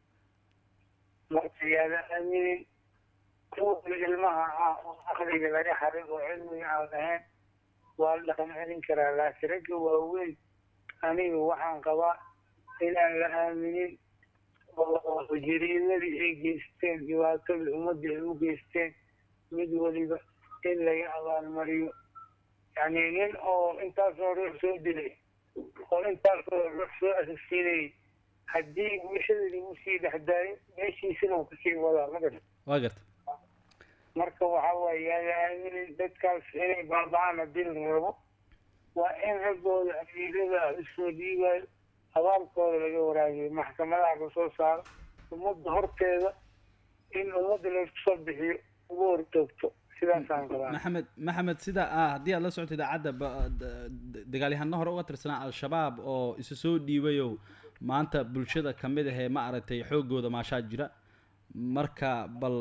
marka yaada aaminin kuwa ilmaha ah oo aqliga laga haray oo cilmiga aan lahayn waa la dhaqan celin karaa laakiin ragga waaweyn aniga waxaan qabaa inaan la aaminin oo jariimadii ay geysteen dhibaatadii ummadda ay u geysteen mid waliba in laga abaalmariyo yani nin oo intaasoo ruux soo dilay oo intaasoo ruux soo asasiinayay haddii bulshada lagu sii dhexdaayo meeshiisina uu kasii wadaa magara waa garta marka waxaa waaye yaada aaminin dadkaas inay baaba'aan haddii la rabo waa in raggooda amiirada usoo dhiibayo abaalkooda laga waraabiyo maxkamadaha lasoo saaro ummadda horteeda in ummadda laysku soo bixiyo ugu hortoogto sidaasaan qabaa maxamed maxamed sida ah haddii aad la socoto idaacadda ba- d- d- dagaalyahano hore uga tirsanaa al-shabaab oo isu soo dhiibayow maanta bulshada ka mid ahee ma aragtay xoogooda maashaa jira marka bal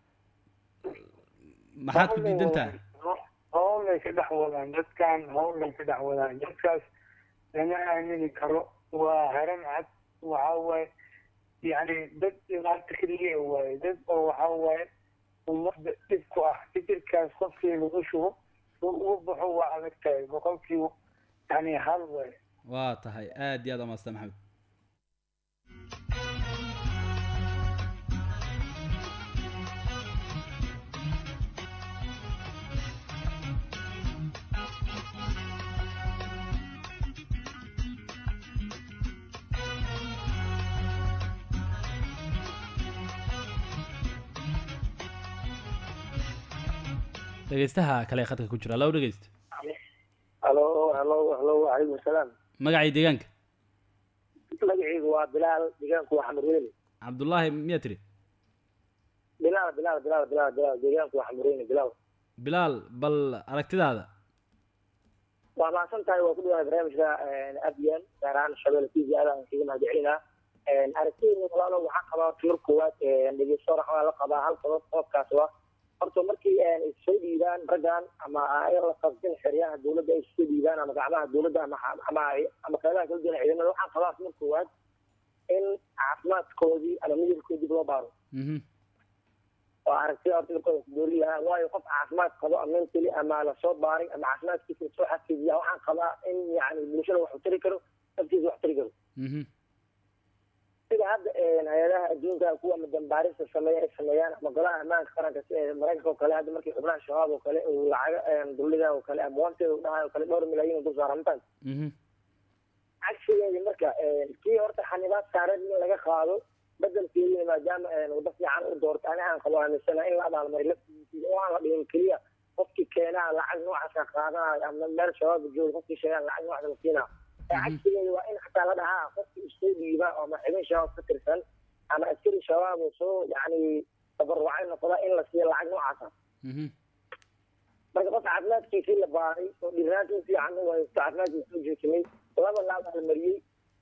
maxaad ku diidan tahay howlay ka dhex wadaan dadkan howlay ka dhex wadaan dadkaas lama aamini karo waa haran cad waxaa waaye yani dad dhibaata keliya waaye dad oo waxaa waaye ummadda dhib ku ah fikirkaas qofkii lagu shubo uu uga baxo waa adag tahay boqolkiiba yani hal waaye waa tahay aad iyo aad amaasta maxamed dhegeystaha kale ee khadka ku jira law dhegeysta halo halo halo calaykum asalaam magacii deegaanka magacaygu waa bilaal deegaanku waa xamurweyne cabdullaahi miyaa tiri bilaal bilaal bilaal bilaal bilaal deegaanku waa xamurweyne bilaal bilaal bal aragtidaada waa mahadsan tahay waa ku dhawahay barnaamijka abyan gaar ahaan shabelle t v aadaan kaga mahadcelinaa aragtidayda walaalo waxaa qabaa timir koowaad dhegeysto raxmaa la qabaa hal qodob qodobkaas waa horta markii ay soo dhiibaan raggan ama ay la qabsan xeryaha dowladda ay soo dhiibaan ama gacmaha dowladda ama ama ama qeybaha kala duwan ciidamada waxaan qabaa timir koowaad in caafimaadkoodii ama midabkoodii dib loo baaro mhm oo aragtida horta markooda doori lahaa waayo qof caafimaad qabo ama mentally ama lasoo baaray ama caafimaadkiisa lasoo xafiidiya waxaan qabaa in yani bulshada wax u tari karo naftiisa wax tari karo mhm sida hadda hay-adaha adduunka kuwa madambaarista sameeya ay sameeyaan ama golaha ammaanka qaranka si ee maraykanka oo kale hadda markii xubnaha shabaab oo kale uu lacaga dowladaha oo kale ama wanteeda u dhahayo oo kale dhowr milyan uu dul saara mataan mhm cagsigeedi marka kii horta xanibaad saareed in laga qaado bedelkeedina maadaama wado fiican u doorto ani aan qabo aaminsana in la abaalmariyo laftiisa oo aan la dhihin keliya qofkii keenaa lacag noocaasa qaadanayo ama meel shabaab jooga qofkii sheegaan lacag noocaasa la siinaa cagsigeeda waa in xataa la dhahaa qofkii isoo dhiiba ama xibin shabaab ka tirsan ama askari shabaab oo soo yani tabarucay noqda in la siiyo lacag noocaasa mhm marka qof caafimaadkiisii la baaray oo dhirnaanta u fiican u haysto caafimaadkiisa u joojimay laba la abaalmariyey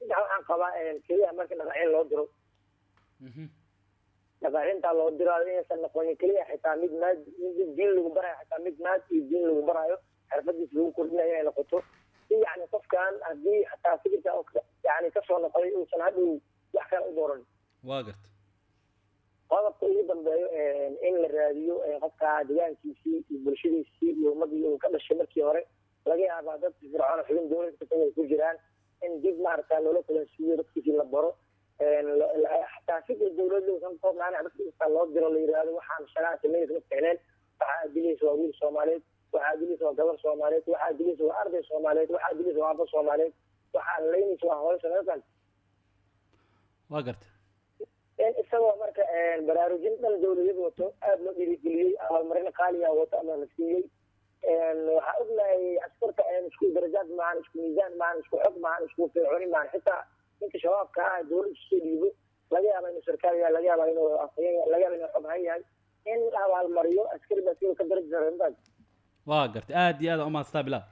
saddex waxaan qabaa keliya marka dhaqaacin loo diro dhaqaacintaa loo diraayo inaysan noqonin keliya xitaa mid maad mid diin lagu barayo xitaa mid maad iyo diin lagu barayo xirfadiis lagu kordhinayo inay noqoto si yani qofkan haddii xataa fikirka yani kasoo noqday uusan hadhow wax kale u dooran waa garta qodobka ugu dambeeyo in la raadiyo qofka deegaankiisii iyo bulshadiisii iyo ummadii uu ka dhashay markii hore laga yaabaa dad fircoon xubin dowlad kasta ay ku jiraan in dib maaragta loola kulansiiyo dadkiisii la baro xataa fikir dowlad uusan koobnaan dadka kasta loo diro la yidhaahdo waxaan shaqaa sameynaysa ma ficneen waxaa dilaysa waa wiil soomaaliyeed waxaa dilaysa waa gabar soomaaliyeed waxaa dilaysa waa arday soomaaliyeed waxaa dilaysa waa aba soomaaliyeed waxaa laynaysa waa hooyo soomaaliyeed waa garta in isagoo marka baraarujin dhan dowladeed wato aada loo dhiirigeliyey abaalmarin qaaliga wato ama la siiyey waxaa ognahay askarta isku darajaad maahan isku miisaan maahan isku xog maahan isku fircooni maahan xitaa ninka shabaabka ah dowladda soo dhiibo laga yaaba inuu sarkaal yahay laga yaaba inuu afhayeen laga yaaba inuu xoghan yahay in la abaalmariyo askari baa sidoo ka daraja sarreentaas waa garta aad iyo aad umahadsataa bilaal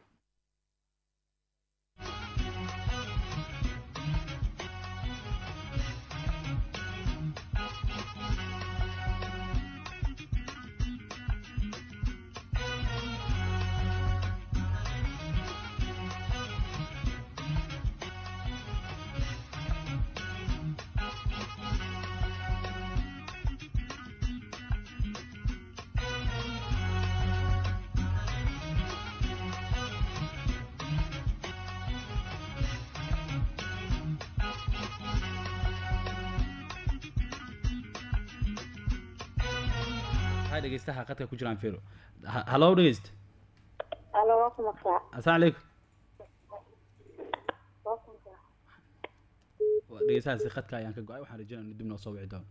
dhegeystaha qadka ku jiraan fero hallo dhegeyst alo waa ku maqlaa assalaamu calaykum dhegeystahaasi qadka ayaan ka go-ay waxaan rajeynaya inu dib noo soo wici doono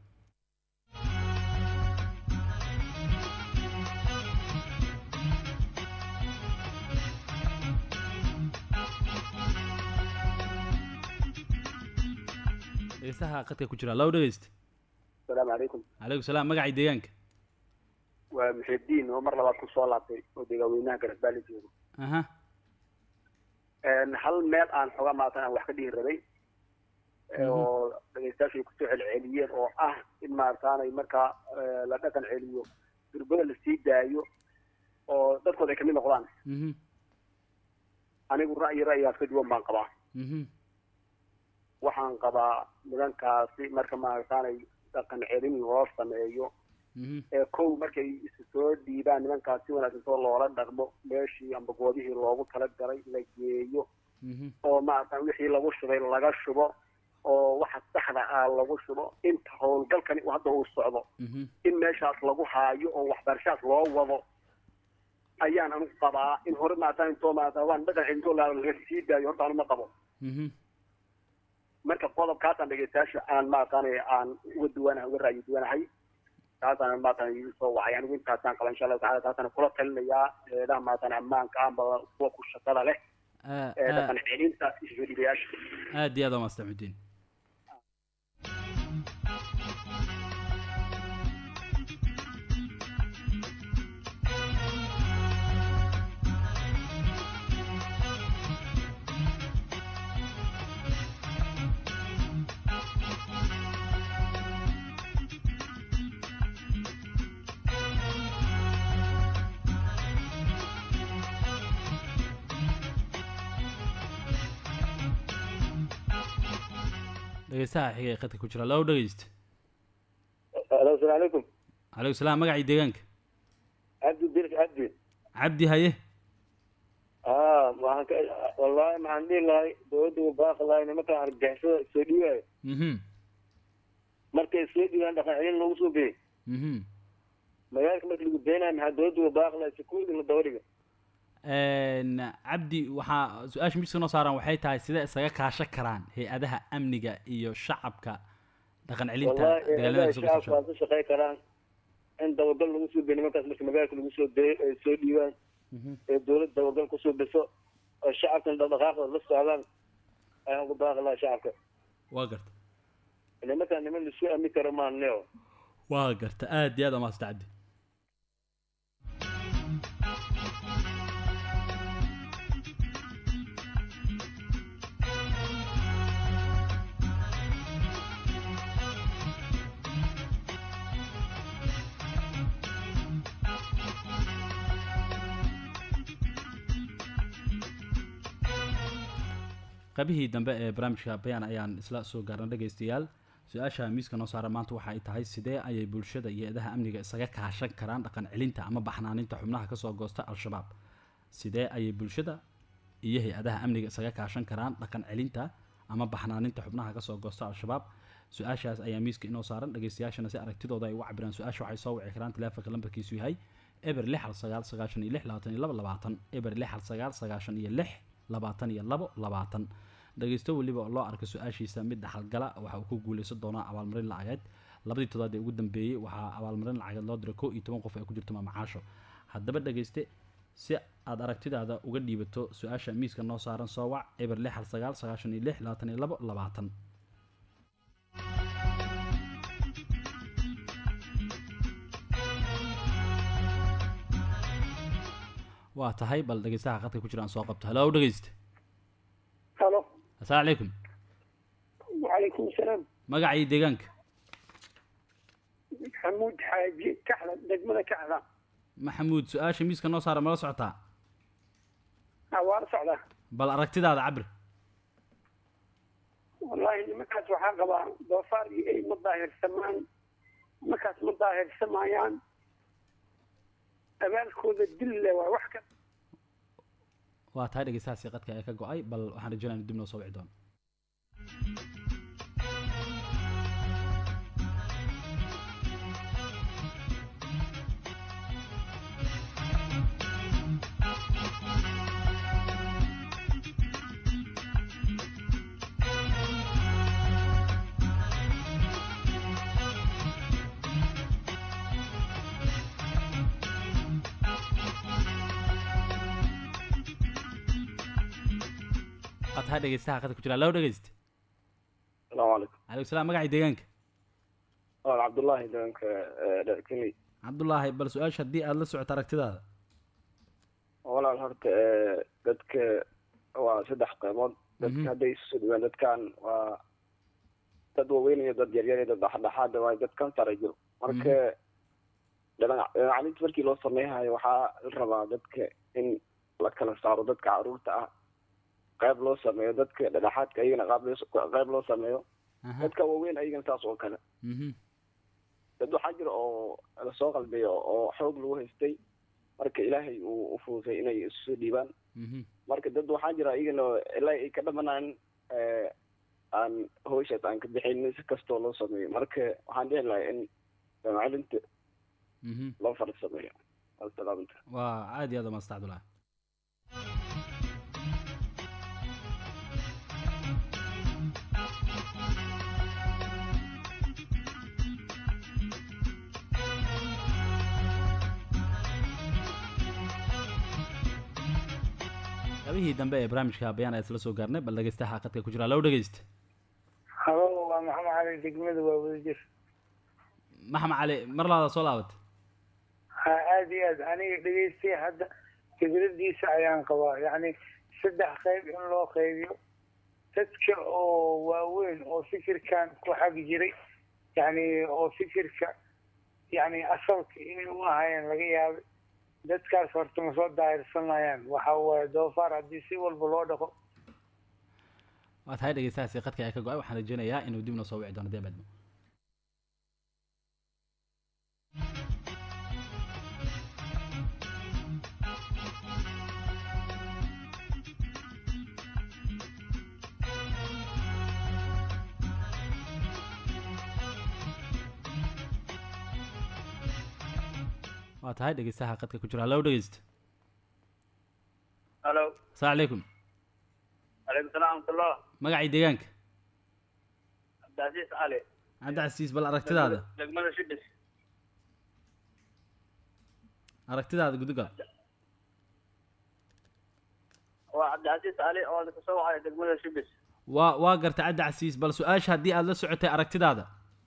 dhegeystaha qadka ku jira hallo dhegeyst asalaamu calaykum calaykum salaam magacii deegaanka waa muxidiin oo mar labaad kusoo laabtay oo deegaaweynaha garasbaali joogo aha hal meel aan xoga maatan aan wax ka dhihi rabay oo dhegeystayaashu ay kusoo celceliyeen oo ah in maarataanay markaa la dhaqan celiyo durbada lasii daayo oo dadkooda ay kamid noqdaan anigu ra'yi ra'yigaas ka duwan baan qabaa waxaan qabaa nidankaasi marka maarataanay dhaqan celin loo sameeyo ee kow markay isu soo dhiibaan nimankaas si wanaagsan soo loola dhaqmo meeshii amba goobihii loogu talagalay la geeyo oo maaratan wixii lagu shubay laga shubo oo waxa saxda ah lagu shubo inta howlgalkani hadda uu socdo in meeshaas lagu haayo oo waxbarashaas loo wado ayaan anigu qabaa in hore maaratan intoo maaratan waan dhaqan celintoo laga sii daayo horta anu ma qabo marka qodobkaasaan dhegeystayaasha aan maaratan aan uga duwanahay uga ra'yi duwanahay taasaan maatan soo wacay anigu intaasaan qaba insha allahu tacala taasaan kula talinayaa eedaha maatan ammaanka amba kuwa ku shaqada leh ee dhaqan celinta isoo dhibayaasha aad iyo aad waa mastaxudiin dhegeystaha xiga ee qadka ku jira low dhegeyst alo asalaamu calaykum calaykum salaam magacii deegaanka cabdi dir cabdi cabdi haye aa waxaan ka wallahi maxaan dhihi lahay dowladda u baaqi lahay nimankan argagixisada soo dhiibayo mhm markay soo dhiibaan dhaqan celin lagu soo biyey mhm magaalka marka lagu daynayo maxaa dowladda u baaqi lahay security la daba dhiga cabdi waxaa su-aasha miska noo saaran waxay tahay sidee isaga kaashan karaan hay-adaha amniga iyo shacabka dhaqan celinta wallahi dagaalamada eedaha kasoo shacabka socda waa ku shaqey karaan in dabagal lagu soo biyo nimankaas marka magaalka lagu soo dayo ay soo dhiibaan ee dowladda dabagal kusoo biso oo shacabkan dhaqdhaqaaqooda la socdaan ayaan ku baaqi lahaa shacabka waa garta nimankaan niman laisku aami karo maan neo waa garta aad iyo aad waa maasta cabdi qaybihii dambe ee barnaamijka bayaan ayaan isla soo gaarna dhegaystayaal su-aasha miiska noo saara maanta waxa ay tahay sidee ayay bulshada iyo eedaha amniga isaga kaashan karaan dhaqan celinta ama baxnaaninta xubnaha kasoo goosta al-shabaab sidee ayay bulshada iyo hay-adaha amniga isaga kaashan karaan dhaqan celinta ama baxnaaninta xubnaha kasoo goosta al-shabaab su-aashaas ayaa miiska inoo saaran dhegaystayaashana si aragtidooda ay uga cabiraan su-aasha waxay soo wici karaan teleefonka lambarkiisu yahay eber lix hal sagaal sagaashan iyo lix labaatan iyo labo labaatan eber lix hal sagaal sagaashan iyo lix labaatan iyo labo labaatan dhegaysto weliba oo loo arka su-aashiisa mid dhaxalgala waxa uu ku guuleysan doonaa abaalmarin lacageed labadii toddobaad ee ugu dambeeyey waxaa abaalmarin lacageed loo diray kow iyo toban qof ay ku jirto maamacaasho haddaba dhegayste si aad aragtidaada uga dhiibato su-aasha miiska noo saaran soo wac eber lix hal sagaal sagaashan iyo lix labaatan iyo labo labaatan waa tahay bal dhegeystaha qadka ku jira aan soo qabto halo dhegeyste halo assalaamu calaykum wacalaykum asalaam magacii deegaanka maxamuud xaaji kaxda degmada kaxda maxamuud su-aasha miiska noo saara mala socotaa waa la socdaa bal aragtidaada cabir wallaahi nimankaas waxaa qabaa doofaar iyo ey ma daahirsamaan nimankaas ma daahirsamayaan abaalkooda dille waa wax ka waa tahay dhegeystahaasi qadka ee ka go-ay bal waxaan rajeynaya inu dib noo soo wici doono waa tahay dhegeystaha qadka ku jira loo dhegeyste asalaamu calaykum calaykum salaam magacii deegaanka waa cabdullaahi deegaanka dherkini cabdullaahi bal su-aasha haddii aada la socoto aragtidaada walaal horta dadka waa saddex qeybood dadka hadday isu soo dhawaan dadkan waa dad waaweyn iyo dad yaryar iyo dad dhexdhexaada waayo dad kansara jiro marka dhinacalinta markii loo sameyhayo waxaa la rabaa dadka in la kala saaro dadka caruurta ah qayb loo sameeyo dadka dhexdhexaadka ayagana qaab loo qayb loo sameeyo dadka waaweyn ayagana saas oo kale dad waxaa jira oo lasoo qalbeeyo oo xoog lagu haystay marka ilaahay uu ufuusay inay isu soo dhiibaan marka dad waxaa jira ayagana ilaa ay ka dhamanaan aan hawshaas aan ka bixin si kastoo loo sameeyo marka waxaan dhihi lahaa in macalinta loo fara sameeyo salaamta waa aad iyo aad umaasta cabdullahi qaybihii dambe ee barnaamijka bayaan ayaa isla soo gaarnay bal dhegeystaha qadka ku jira loo dhegeysta halo waa maxamed cali degmada waa wadajir maxamed cali mar labaada soo laabatay ha aada iyo aad aniga dhegeystay hadda fikradiisa ayaan qabaa yacni saddex qayb in loo qaybiyo dadka oo waaweyn oo fikirkan ku xag jiray yacni oo fikirka yacni asalka inay u ahaayeen laga yaabay dadkaas horta ma soo daahirsanayaan waxa waaye doofaar haddii si walba loo dhaqo waa tahay dhegeystahaasi qadka ayaa ka go-ay waxaan rajeynayaa inuu dib noo soo wici doono dee badmo waa tahay dhegeystaha qadka ku jira hallo dhegeysta halo asalaamu calaykum calaykum salaam raxmatullah magacii deegaanka cabdicasiis cali cabdicasiis bal aragtidaada degmada shibis aragtidaada gudugal waa cabdicasiis cali oo kasoo wacay degmada shibis waa waa garta cabdicasiis bal su-aasha haddii aada la socotay aragtidaada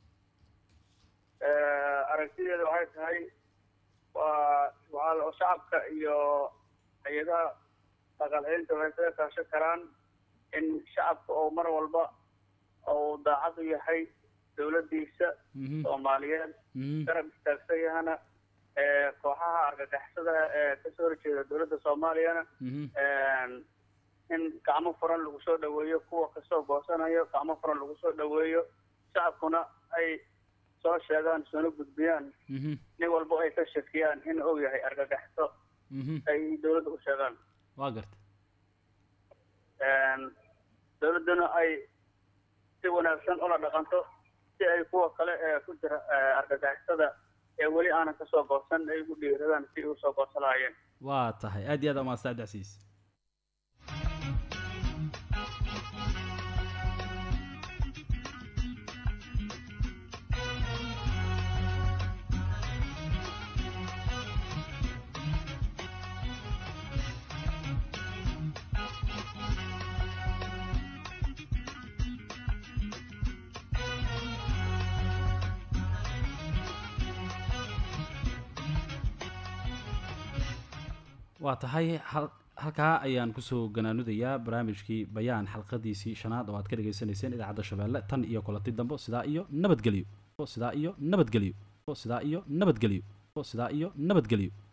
aragtideeda waxay tahay waa waa shacabka iyo hay-adaha dhaqancelinta waxay kaga kaashan karaan in shacabka oo mar walba uu daacad u yahay dowladdiisa soomaaliyeed garab istaagsan yahana kooxaha argagixisada ee kasoo horjeeda dowladda soomaaliyana in gacmo furan lagu soo dhaweeyo kuwa kasoo goosanayo gacmo furan lagu soo dhaweeyo shacabkuna ay soo sheegaan soona gudbiyaan Mhm. nin walba ay ka shakiyaan in uu yahay argagaxso Mhm. ay dowladda u sheegaan waa garta Een, dowladduna ay si wanaagsan ula dhaqanto si ay kuwa kale ee ku jira ee, argagixisada ee weli aanan kasoo goosan ay ugu dhiiradaan si ay usoo goosan lahaayeen waa tahay aad iyo aad umaadsan cabdicasiis waa tahay hal halkaa ayaan kusoo ganaanudayaa barnaamijkii bayaan xalqadiisii shanaad oo aad ka dhagaysanayseen idaacadda shabeelle tan iyo kulanti dambo sidaa iyo nabadgelyo sidaa iyo nabadgelyo sidaa iyo nabadgelyo sidaa iyo nabadgelyo